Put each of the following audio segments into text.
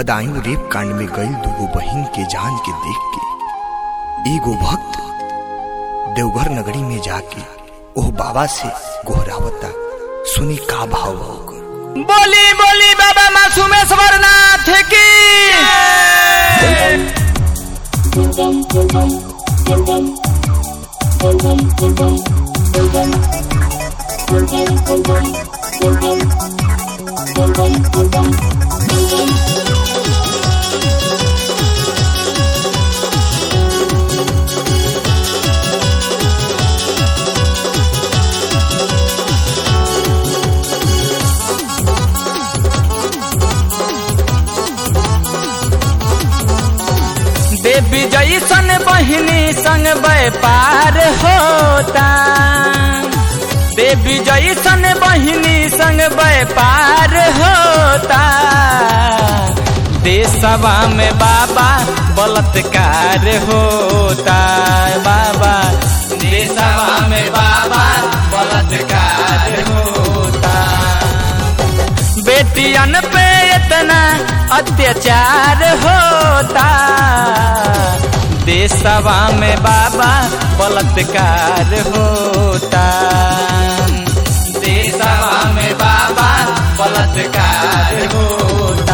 Badaun rape कांड में गई दूगो बहिन के जान के देख के एगो भक्त देवघर नगरी में जाके ओह बाबा से गोहरावता सुनी का भाव बा ओकर बोली बोली बाबा मासूमेश्वर नाथ की देवी जैसन बहिनी संग व्यापार होता देवी जैसन बहिनी संग व्यापार होता देशवा में बाबा बलात्कार होता बाबा देशवा में बाबा बलात्कार होता बेटियन पे इतना अत्याचार होता देशवा में बाबा बलात्कार होता देशवा में बाबा बलात्कार होता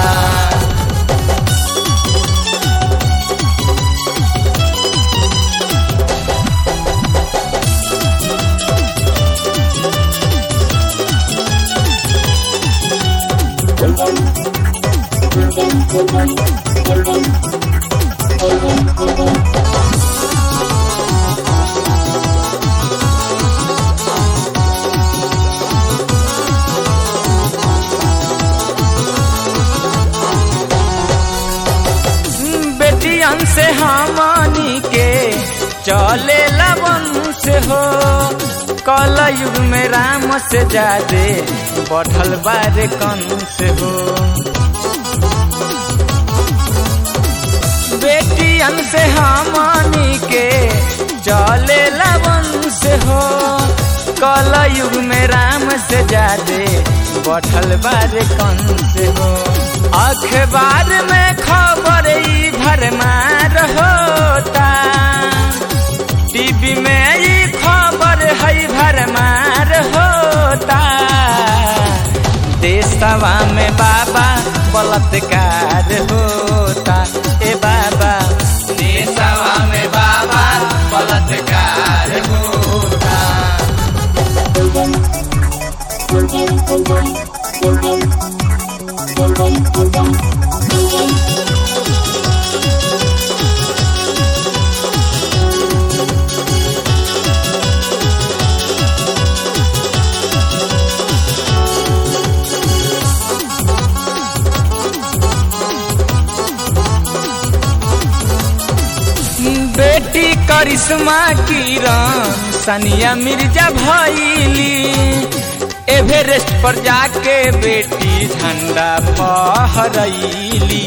बेटियन से हमनी के चले वंश हो कल युग में राम से जादे बढ़ल बारे कंस हो बेटियन से हमनी के चले वंश हो कल युग में राम से जादे बढ़ल बारे कंस हो अखबार में खबर ई भरमार होता टीवी में ई खबर है भरमार होता देशवा में बाबा बलात्कार होता ए बाबा देशवा में बाबा बलात्कार होता बेटी करिश्मा किरण सनिया मिर्जा भैली एवरेस्ट पर जाके बेटी झंडा फहरैली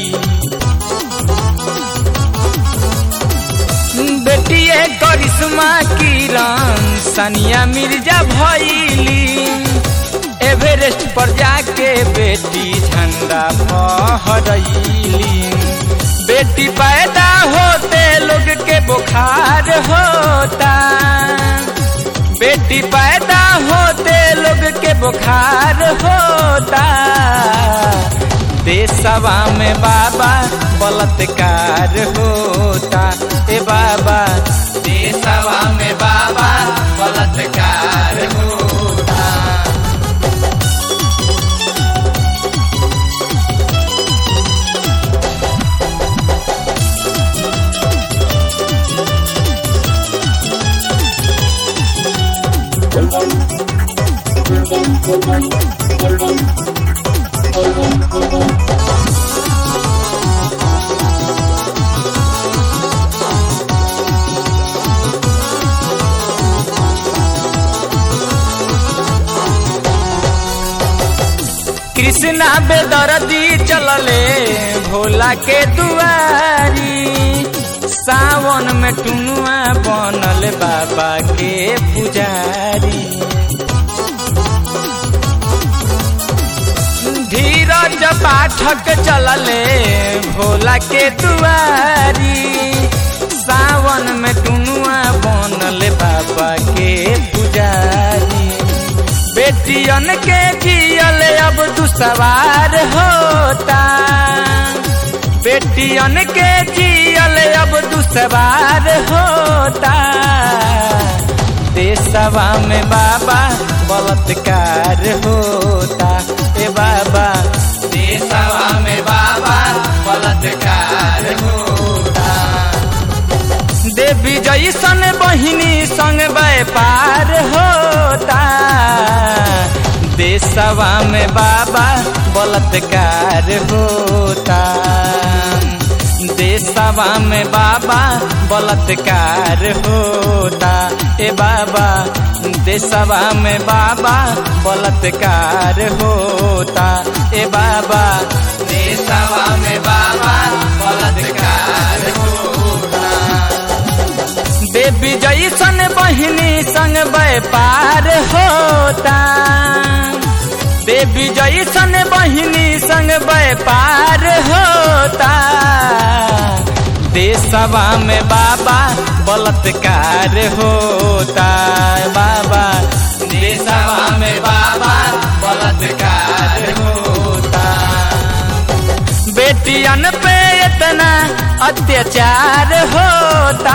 बेटिए करिश्मा किरण सनिया मिर्जा भैली एवरेस्ट पर जाके बेटी झंडा फहरैली बेटी पैदा होते लोग के बुखार होता बेटी पैदा होते लोग के बुखार होता देशवा में बाबा बलात्कार होता ए बाबा देशवा में बाबा बलात्कार होता कृष्णा बेदर्दी चलले भोला के दुआरी सावन में टुनुआ बनल बाबा के पुजारी धीरज पाठक चलले भोला के दुआरी सावन में टुनुआ बनल बाबा के पुजारी बेटियन के जियल अब दुसवार होता बेटियन के जियल अब दुसवार होता देशवा में बाबा बलात्कार होता ए बाबा देशवा में बाबा बलात्कार होता देवी जैसन बहिनी संग व्यापार होता देशवा में बाबा बलात्कार होता देशवा में बाबा बलात्कार होता ए बाबा देशवा में बाबा बलात्कार होता ए बाबा देशवा में बाबा बलात्कार होता देवी जैसन बहिनी संग व्यापार होता देवी जैसन बहिनी संग व्यापार होता देशवा में बाबा बलात्कार होता बाबा देशवा में बाबा बलात्कार होता बेटियन पे इतना अत्याचार होता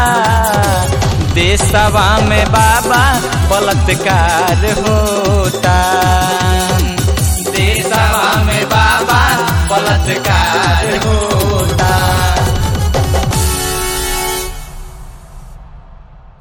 देशवा में बाबा बलात्कार होता देशवा में बाबा बलात्कार होता